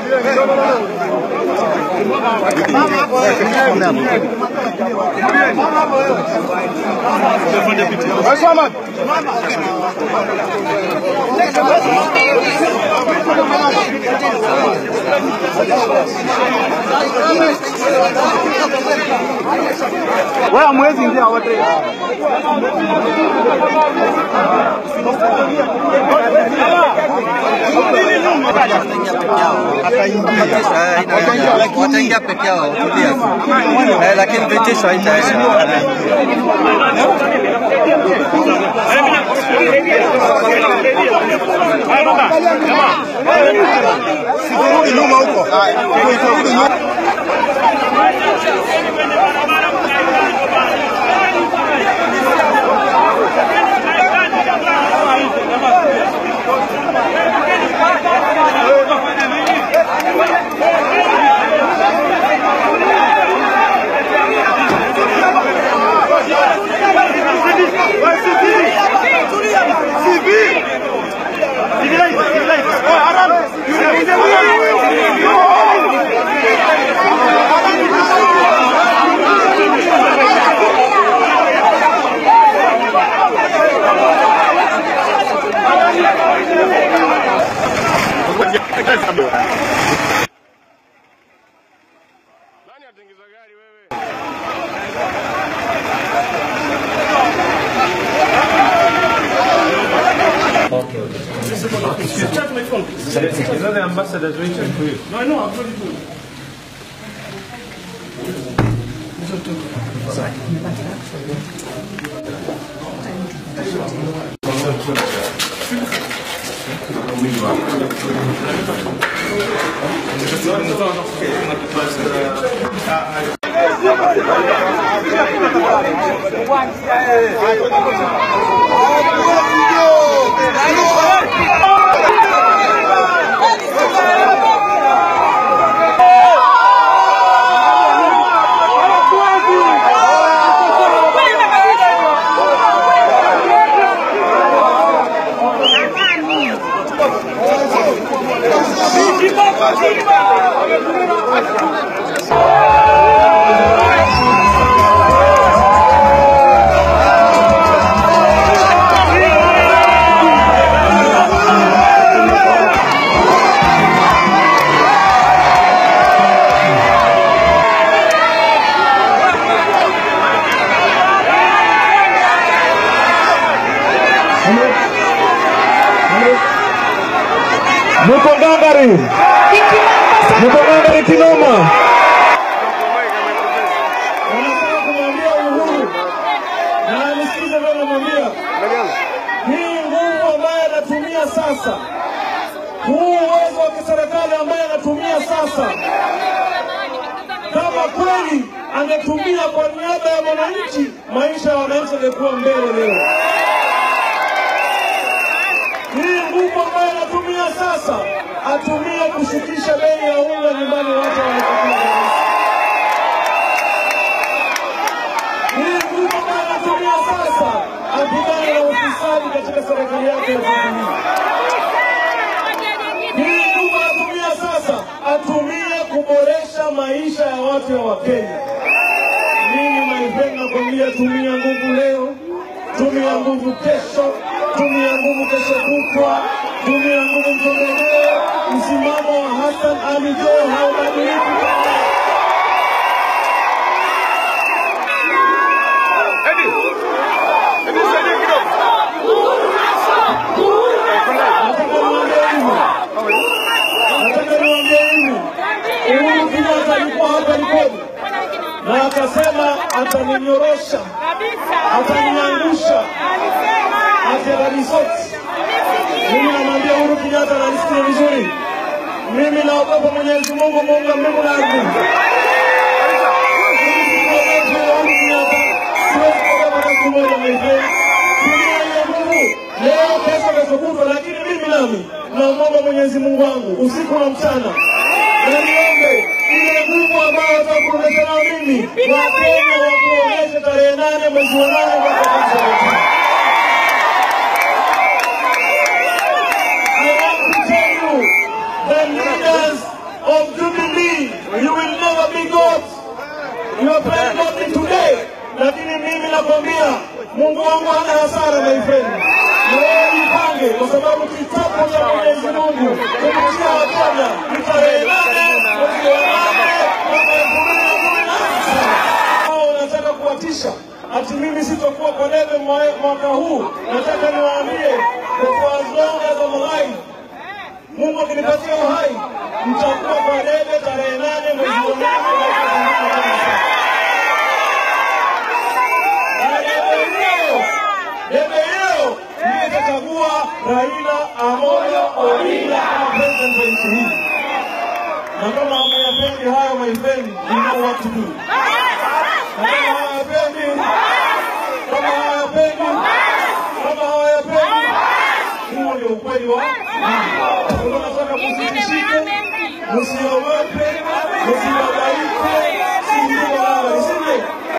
Wewe mwezi ingia wote. wataingia peke yao tulia tu. Eh, lakini vitisho haitaenda Rudi nyuma huko. Rudi nyuma. Muko ngangari, muko ngangari kinoma. Wanataka kumwambia Uhuru na anisikize vile namwambia, hii nguvu ambayo anatumia sasa, huu uwezo wa kiserikali ambaye anatumia sasa, kama kweli angetumia kwa niaba ya wananchi, maisha ya wananchi yangekuwa mbele leo. Hii nguvu ambayo anatumia sasa, atumie kushukisha bei ya unga nyumbani, watu wanapokea hii nguvu ambayo anatumia sasa, apigane na ufisadi katika serikali yake ya Tanzania. Hii nguvu anatumia sasa, atumie kuboresha maisha ya watu wa Wakenya. Mimi naipenda nakwambia, tumia nguvu leo, tumia nguvu kesho, tumia nguvu kesho kutwa, tumia nguvu mtembeleo. Msimamo wa Hassan Ali Joho haubadiliki. Nataka niwaambie hivi, nataka niwaambie hivi, Uhuru Kenyatta alikuwa hapa Likoni na akasema ataninyorosha, ataniangusha, atanirisoti. Mimi namwambia Uhuru Kenyatta na nisikie vizuri, mimi naogopa Mwenyezi Mungu, muumba mbingu na ardhi. Mimi sikuogopi Uhuru Kenyatta, siwezi kuogopa hata siku moja, my friend. Tumia hiyo nguvu leo, kesho, kesho kutwa, lakini mimi nami namwomba Mwenyezi Mungu wangu usiku na mchana na niombe ile nguvu ambayo watakuonyesha nao mimi, Wakenya wakuonyeshe tarehe nane mwezi wa nane mwaka elfu mbili na ishirini. I want to tell you, the leaders nakwambia Mungu wangu hana hasara my friend. Na wewe jipange kwa sababu kitabu cha Mwenyezi Mungu kupitia Wakenya ni tarehe nane mwezi wa nane mwaka elfu mbili na kumi na tisa. Hao wanataka kuwatisha ati mimi sitokuwa kwa debe mwa- mwaka huu. Nataka niwaambie for as long as I'm alive Mungu akinipatia uhai mtakuwa kwa debe tarehe nane mwezi wa nane mwaka elfu mbili na kumi na tisa. Na debe hiyo debe hiyo ndiyo itachagua Raila Amolo Odinga kama president wa nchi hii. Na kama hamuyapendi hayo my friend, you know what to do. Na kama hawayapendi, kama hawayapendi, kama hawayapendi, huo ndio ukweli wa mambo. Kwa hivyo nataka msitishike, msiogope, msiwa